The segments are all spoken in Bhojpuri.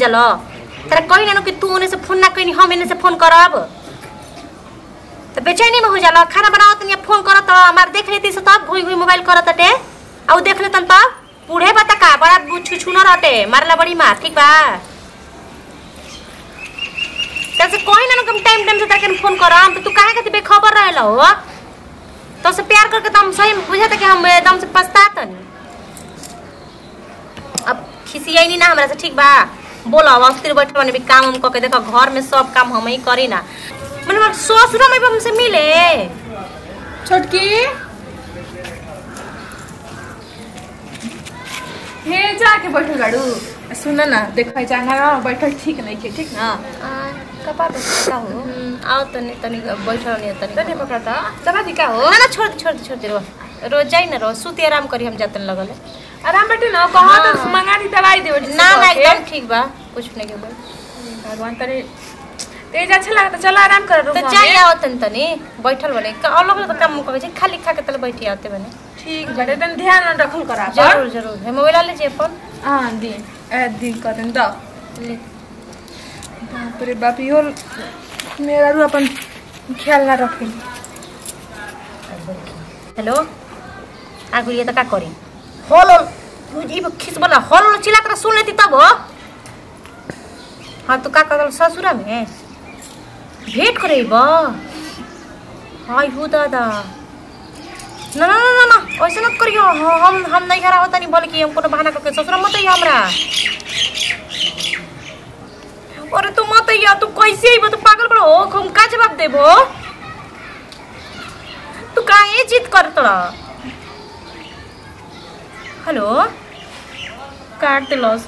जलो तेरा कही ना कि तू ओने से फोन ना कहीं हम एने से फोन करब तो बेचैनी में हो जाला खाना बनाओ तनी फोन करत तो हमार देख लेती से तब घुई घुई मोबाइल करत टे आ उ देख लेतन तब बूढ़े बता का बड़ा छुछुना रहते मारला बड़ी मार ठीक बा तसे कोई ना कम टाइम टाइम से तक फोन करम तो तू काहे खातिर बेखबर रहल हो तो से प्यार करके तो हम सही में बुझाता कि हम एकदम से पछतातन अब खिसियाई नहीं ना हमरा से ठीक बा बोला अब अस्थिर बैठे बने भी काम हम करके देखो घर में सब काम हम ही करी ना मैंने बोला ससुर में भी हमसे मिले छोटकी हे जाके बैठल गाड़ू सुन ना देखा जाना ना बैठल ठीक नहीं के ठीक ना कपा का हो हम्म, आओ तनी तनी बैठल नहीं तनी तने पकड़ता चला दी का हो ना ना छोड़ दे छोड़ दे छोड़ दे रो रोज जाई ना रो सुती आराम करी हम जातन लगल है आराम बैठे ना कहा हाँ। तो मंगा दी दवाई दे ना ना एकदम ठीक बा कुछ नहीं के बोल भगवान तेरे तेज अच्छा लगा तो चलो आराम कर तो जाई आओ तनी तनी बैठल बने का अलग अलग काम करे छै खाली खा के तले बैठी आते बने ठीक बड़े तन ध्यान रखल करा जरूर जरूर है मोबाइल ले जे अपन हाँ दी ए दी करें दा ले बाप रे बाप यो मेरा रू अपन ख्याल ना रखे हेलो आ गुड़िया तो का करी हॉल हॉल तू जी खिस बना हॉल हॉल चिल्ला कर सुन लेती तब हो हाँ तो का कर ससुरा में भेंट करे बा हाय हो दादा ना ना ना ना ना ऐसे मत करियो हाँ, हम हम नहीं खरा होता नहीं बल्कि हम कोनो बहाना करके ससुरा मत आइयो हमरा अरे तू मत आइयो तू कैसे आइबो तू पागल बड़ो हम का जवाब देबो तू काहे जिद करत रह हेलो काट दिलस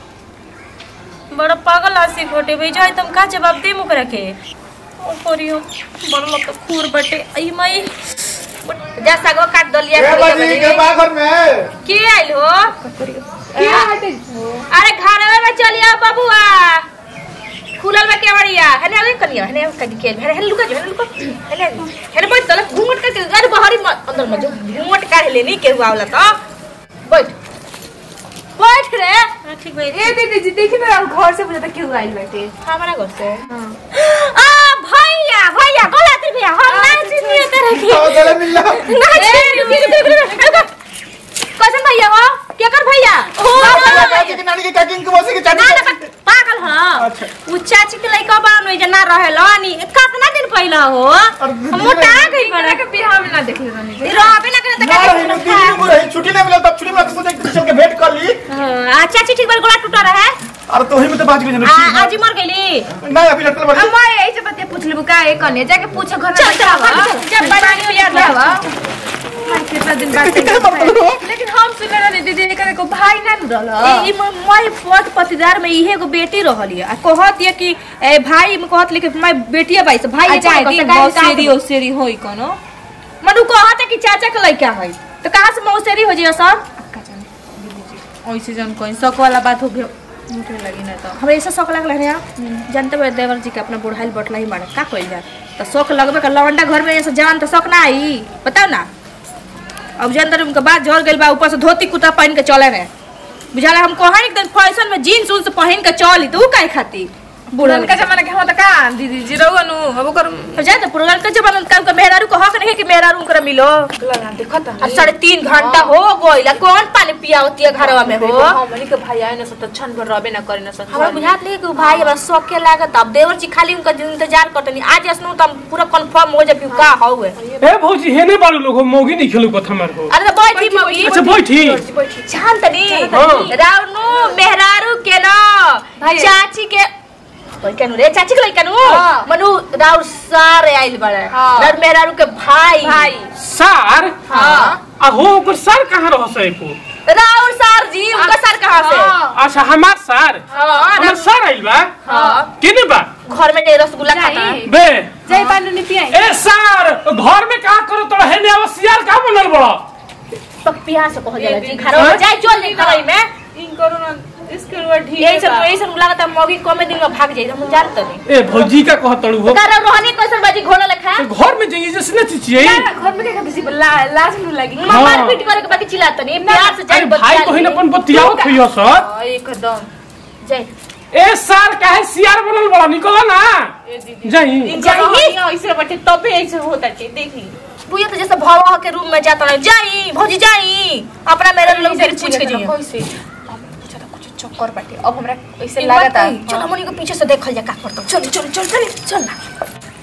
बड़ा पागल आसी घोटे भेजा तुम का जवाब दे मुकरा के ओ करियो बड़ा लग तो खूर बटे आई माई जा सागो काट दलिया ए बाजी के बाघर में के आइल हो क्या हटे अरे घर में चलिया बबुआ खुलल बा केवड़िया हने आवे कनिया हने आवे कदी के हने हने लुका जो हने लुका हने हने बैठ तले घूंघट करके अरे बाहरी मत अंदर मत जो घूंघट काढ़ ले नहीं केहू आवला तो बैठ बैठ रे हां ठीक बा ए दीदी जी देखी ना घर से बुझाता क्यों आइल बैठे हमारा घर से हाँ आ भैया भैया गलत भैया हम ना चिनिए तेरे की आओ गले मिल लो ना चिनिए कैसन भैया हो क्या कर भैया ओ चाची की नानी की काकिंग की मौसी की ना ना चाची पागल ह अच्छा। उ चाची के लइका बा न जना रहेला नी कितना दिन पहिला हो और दीदी मोटा रही- गई बड़ा के बिहार में ना देखले रहनी जी रहबे ना करे त ना का रही नु दीदी को रही छुट्टी नहीं मिला तब छुट्टी में सोचे कि चल के भेंट कर ली आ चाची ठीक बार गोला टूटा रहे अरे तो ही में तो बाज गई आ आज ही मर गईली नहीं अभी लटल बड़ी अम्मा यही से बतिया पूछ लेबू का एक कने जाके पूछो घर में चल, बैठा चल, हुआ चल, चल, पानी पिया दे। हुआ हाय, कितना दिन बाद लेकिन हम सुने रहनी दीदी करे को भाई ना रहल ई मोय पत पतिदार में इहे एगो बेटी रहली आ कहत ये कि ए भाई में कहत ले कि मैं बेटिया भाई से भाई अच्छा दी मौसेरी ओसेरी होई कोनो मनु कहत है कि चाचा के लइका है तो कहां से मौसेरी हो जियो सब अक्का जाने दीदी जी ऐसे जन कोई शक वाला बात हो गया मुझे लगी ना तो हमरा ऐसा शौक लगल है जानते हुए देवर जी के अपना बुढ़ाइल बटला ही मारे का कइल जाए तो शौक लगबे का लवंडा घर में ऐसा जवान तो शौक ना आई बताओ ना अब जनतर उनके बाद झड़ गइल बा ऊपर से धोती कुर्ता पहन के चले रहे बुझाला हम कहन एकदम फैशन में जीन्स उन्स पहन के चली तो ऊ काहे खाती बुढ़न का जमाना के हम त का दीदी जी रहुआ नु अब ओकर अब जाए तो पुरान के जमाना का उनका मेहरारू को हक नहीं है कि मेहरारू उनकरा मिलो लगा देखत अब साढ़े तीन घंटा हो गइला कौन पानी पिया होती है घरवा में हो हमनी के भाई आए न सत छन भर रहबे ना करे न सत हमरा बुझात नहीं कि उ भाई हमरा शौक के लागत अब देवर जी खाली उनका इंतजार करतनी आज असनु तो हम पूरा कंफर्म हो जाबी का हौवे ए भौजी हेने बारू लोग मौगी नहीं खेलू कथ हमार हो अरे तो बैठी मम्मी अच्छा बैठी शांतनी हाँ। रावनु मेहरारू के न भाई। चाची के कनु रे चाची के लइकनु हाँ। मनु राउर सारे आइल बड़े हाँ। राउर मेहरारू के भाई भाई सार हाँ आ हो ओकर सार कहाँ रह सको राउर सार जी उनका सार कहाँ से हाँ। अच्छा हमार सार हाँ हमार राउर- सार आइल बा हाँ केने बा घर में ढेर रसगुल्ला खाता जाई। बे जय पांडु नीति आई ए सार घर में का करो तो हेने आवसियार का बनल बड़ा पक पिया से कह जाला जी घर में जाए चल जाए घर में इन करो ना इसके रुआ ढीले यही सब यही सब लागत है मौगी कमे दिन में भाग जाई हम जानत नहीं ए भौजी का कहतड़ू हो तारा रोहनी कैसन बाजी घोड़ा लेखा तो घर में जाइए जैसे न चिचिए घर में क्या किसी ला, लाज नु लगी हाँ। मार पीट करे के बाकी चिल्लात नहीं प्यार से जाए अरे भाई बहिन अपन बतियावत होइयो सर हाँ, एकदम जाए ए साल काहे सियार बनल बड़ा निकल ना जाई ऐसे बटे तबे ऐसे होता है देखी बुआ तो जैसे भवा के रूम में जाता रहे जाई भौजी जाई अपना मेरे लोग फिर पूछ के जाइए कैसे कुछ चक्कर बाटे अब हमरा ऐसे एक बात लागता कही, चलो मनी को पीछे से देखल जा का करतो चल चल चल चल चल ना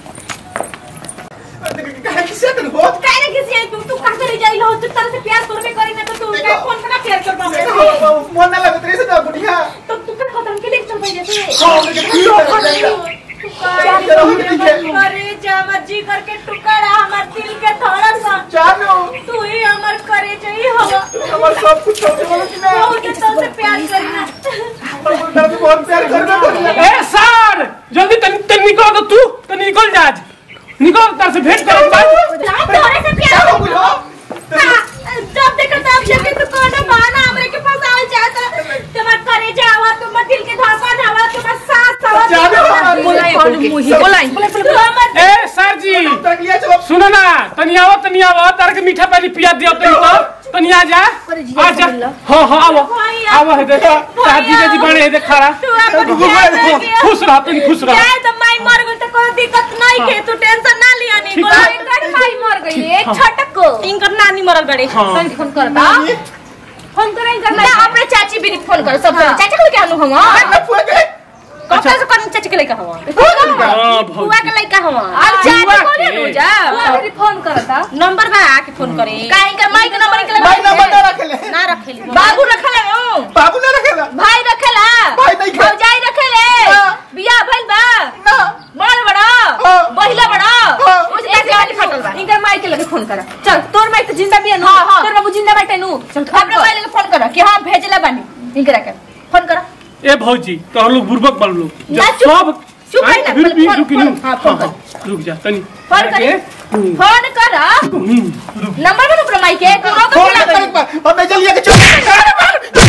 काहे किसे दिन हो काहे ना किसी तू तू कहां चली जाई हो तू तरह से प्यार करबे करी ना तो तू देखो। क्या फोन करना प्यार करबा मन ना लगत रे से ना बुढ़िया तो तू कर खत्म के लेके चल पाई जैसे हां मुझे क्यों हो जाएगा जरा हो ठीक है अरे जा जी करके टुकड़ा हमार दिल के थोड़ा सा जानो तू ही हमार करे चाहिए हो हमार सब कुछ छोड़ दे बोलो कि ना बहुत तो से प्यार करना हम तो बहुत प्यार करना पड़ेगा ए सार जल्दी तन तन निकल तो तू तन निकल जा आज। निकल तार से भेंट कर तोरे से क्या प्यार हो गया जब देखो तब जब तू कोना बहाना हमरे के पास आ जाता तुम्हार करे जावा तुम दिल के धड़कन हवा तुम्हार सांस हवा जानो बोलाई बोलाई तू हमर ए सर जी तक लिया चलो सुनो ना तनी आओ तनी आओ तार के मीठा पानी पिया दियो तनी तो तनी आ जा आ जा हां हां आओ आओ है देखो दादी जी बने है देख खड़ा तू अपन ध्यान रखियो खुश रह तनी खुश रह जाए तो माई मर गई तो कोई दिक्कत नहीं के तू टेंशन ना लिया नहीं ठीक बोला है। इनकर माई मर गई एक छटक को इनकर नानी मरल गड़े हाँ। फोन करता फोन करे इनकर ना अपने चाची भी फोन कर सब चाचा को क्या हम ना फुआ के कब से कौन चाची के लइका हवा हां बुआ के लइका हवा अब चाची कोने नु जा? फोन करता नंबर बा के फोन करे काहे इनकर माई के नंबर के भाई नंबर ना रखेले ना रखेली बाबू रखले ओ बाबू ना रखेला भाई रखेला भाई नहीं खे- भौजाई रखेले हाँ। बियाह भइल बा ना बड़ बड़ा हाँ। बहिला बड़ा हाँ। उस एक गाड़ी फटल बा इनकर माई के लगे फोन करा चल तोर माई तो जिंदा भी है नु हाँ, हाँ। तोर बाबू जिंदा बैठे नु चल अपने मोबाइल के फोन करो कि हां भेजला बानी इनकरा के फोन करो ए भौजी तो हम लोग बुर्बक बन लोग ना, जब चुप- सब चुप आए, है ना, फिर पहले भी फोन- रुकी फोन- नु हाँ, फोन हाँ, रुक जा तनी फोन करे हम्म, फोन करो हम्म, रुक नंबर में अपने माई के कोनो को फोन बोला करके बा अब मैं चलिए के चलो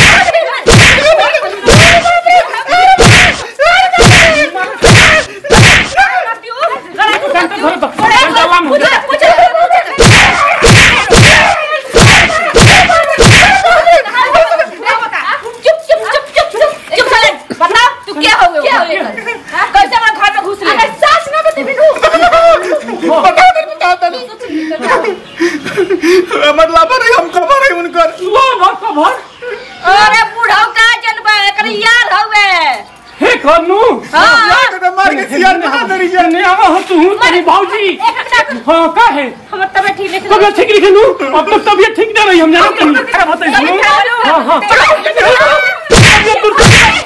शांत धरो तो शांत आराम हो जा चुप चुप चुप चुप चुप चुप साले बता तू क्या हो गया क्या हो गया कैसे हमारे घर में घुस ले अरे सास ना बते बिनु बता दे बता दे मतलब अरे हम खबर है उनकर लो भर तो भर अरे बूढ़ा का जनबा एकर यार हवे हे करनू हां तो मार के सियार में हाथ धरी ने आवा हो तू तेरी भौजी एक मिनट हां का है हमर तबीयत ठीक नहीं तबियत ठीक लिखे नू अब तक तबियत ठीक ना रही हम जानते नहीं क्या बताई सुनो हां हां तबियत दूर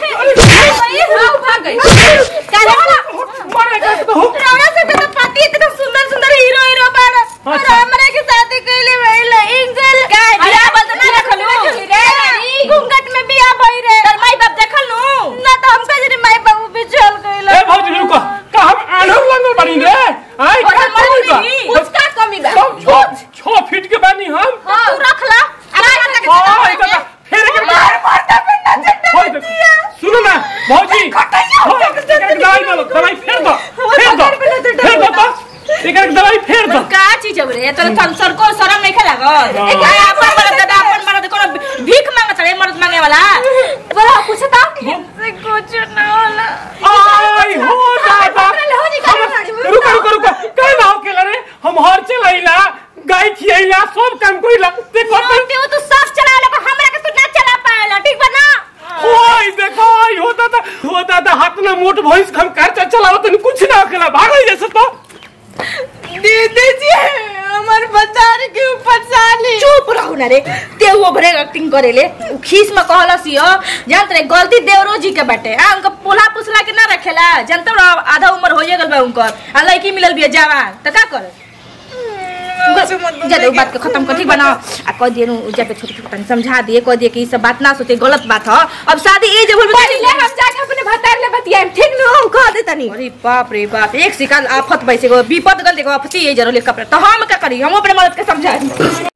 मारे का तो हो सुंदर सुंदर हीरो हीरो बाड़ और अच्छा। हमरे के शादी कइले भइल इंजल काय बियाह बल ना रखलू घूंघट में बियाह भई रे तर माई बाप देखलू ना तो हमका जरे माई बाबू भी चल गइल ए भौजी रुको का हम आनर लंगल बनी रे आई का कोई बा उसका कमी बा छो छो फीट के बानी हम तू रखला हां इधर फेर के मार मारता पिंडा चट्टा सुनो ना भौजी दवाई दो दवाई फेर दो फेर दो फेर दो तो एक एक दवाई फेर दो का चीज अब रे तोरा संसर को शरम नहीं खेला गो एक अपन मरद दादा अपन मरद कोनो भीख मांगत रे मर्द मांगे वाला बोला कुछ था से कुछ ना होला आई हो दादा हम- रुको रुको रुको कहे ना होके रे हम हर चलाइला गाय खियाइला सब काम कोइला देखो तो तू तू साफ चला ले हमरा के तू ना चला पाएला ठीक बा ना ओए देखो आई हो दादा हो दादा हाथ ना मोट भैंस हम कार चलाओ तो कुछ ना होकेला भागल जैसे तो दीदी जी हमर बाजार के ऊपर साली चुप रहो ना रे ते वो भरे एक्टिंग करेले उ खीस में कहलस यो जानत रे गलती देवरो जी के बाटे आ उनका पोला पुसला के ना रखेला जानत रे आधा उम्र होइए गेल बा उनकर आ लड़की मिलल बिया जवान त का करे जद उ बात के खत्म कर ठीक बना आ कह दिए उ जाके छोटे छोटे तनी समझा दिए कह दिए कि ई सब बात ना सोचे गलत बात ह अब शादी ए जे बोल पहले हम जाके अपने भतार ले बतियाए ठीक नु हम कह दे तनी अरे बाप रे बाप एक शिकाल आफत बैसे गो विपद गल देखो आफती ये जरूर कपड़ा तो हम का करी हम अपने मदद के समझा